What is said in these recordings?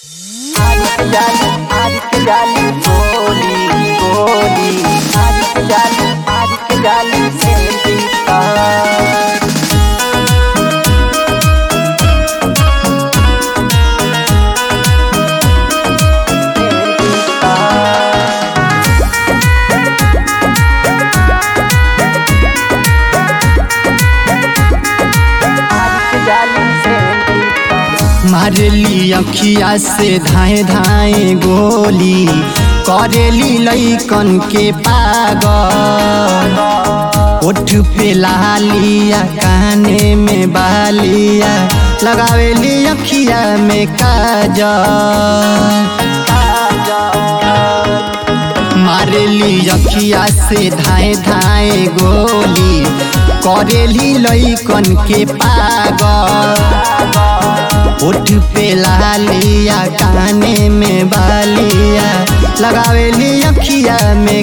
जाली आज के जाली गोली गोली आज के जाली आज के जाली सेंटी तार सेंटी तार आज के जाली सेंटी तार मारेली अखिया से धाए धाए गोली करेली लैकन के पागल ओठ पे लालिया काने में बालिया लगावेली अखिया में काजल मारेली अखिया से धाए धाए गोली करेली लैकन के पागल ओठ पे लालिया काने में बालिया लगावेली अखिया में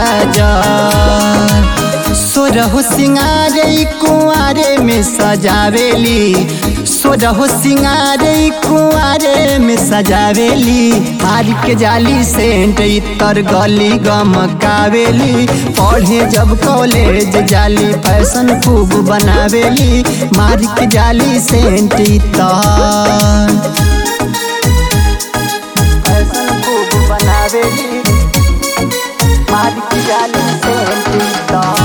काजल सोरहो सिंगारे कुआरे में सजावेली सोरहो सिंगारे कुआरे में सजावेली हार के जाली सेंट इतर गली गमकावेली पढ़े जब कॉलेज जाली फैशन खूब बनावेली मार के जाली सेंट इतर फैशन खूब बनावेली मार की जाली सेंटी तार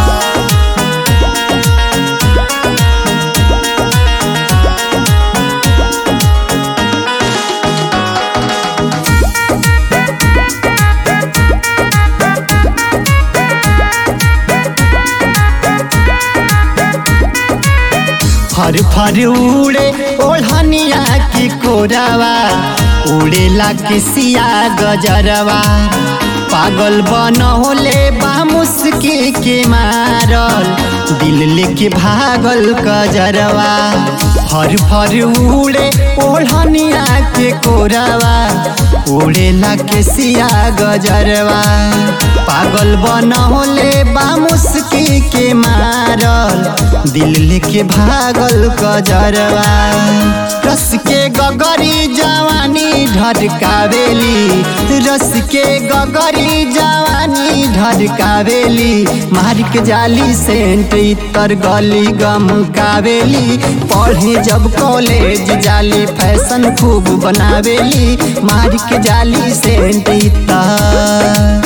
फर फर उड़े ओढ़निया की कोरवा उड़ेला के सिया गजरवा पागल बनौले बा मुस्की के मारल दिल लेके भागल गजरवा फर फर उड़े ओढ़निया के कोरवा उड़ेला के सिया गजरवा पागल बनौले बा मुस्की के मारल दिल लेके भागल गजरवा रस के गगरी जवानी ढरकावेली रस के गगरी जवानी ढरकावेली मार के जाली सेंट इतर गली गम कावेली पढ़े जब कॉलेज जाली फैशन खूब बनावेली मार के जाली सेंट इतर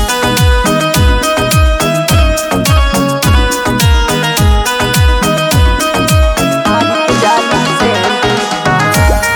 आज की जाली सेंटी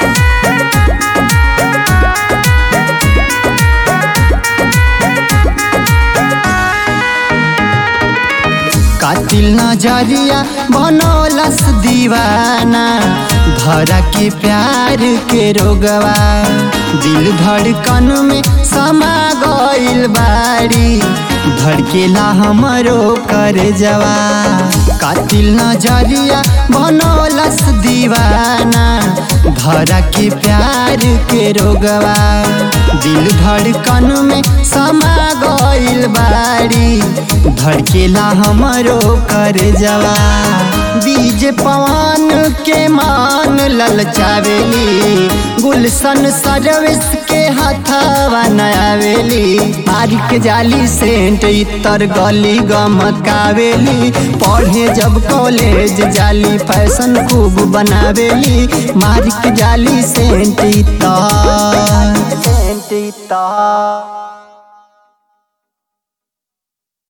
कातिल नजरिया बनौलस दीवाना धरा के प्यार के रोगवा दिल धड़कन में समा गइल बाड़ी धड़केला हमरो कर जवा कातिल नजरिया बनौलस दीवाना धरा के प्यार के रोगवा दिल धड़कन में समा गइल बाड़ी धड़केला हमरो कर जवा बीज पवन के मान ललचावेली गुलशन सरविस के हथवा नयावेली मार के जाली सेंट इतर गली गमकावेली पढ़े जब कॉलेज जाली फैशन खूब बनावेली मार के जाली सेंट इतर सेंटी तार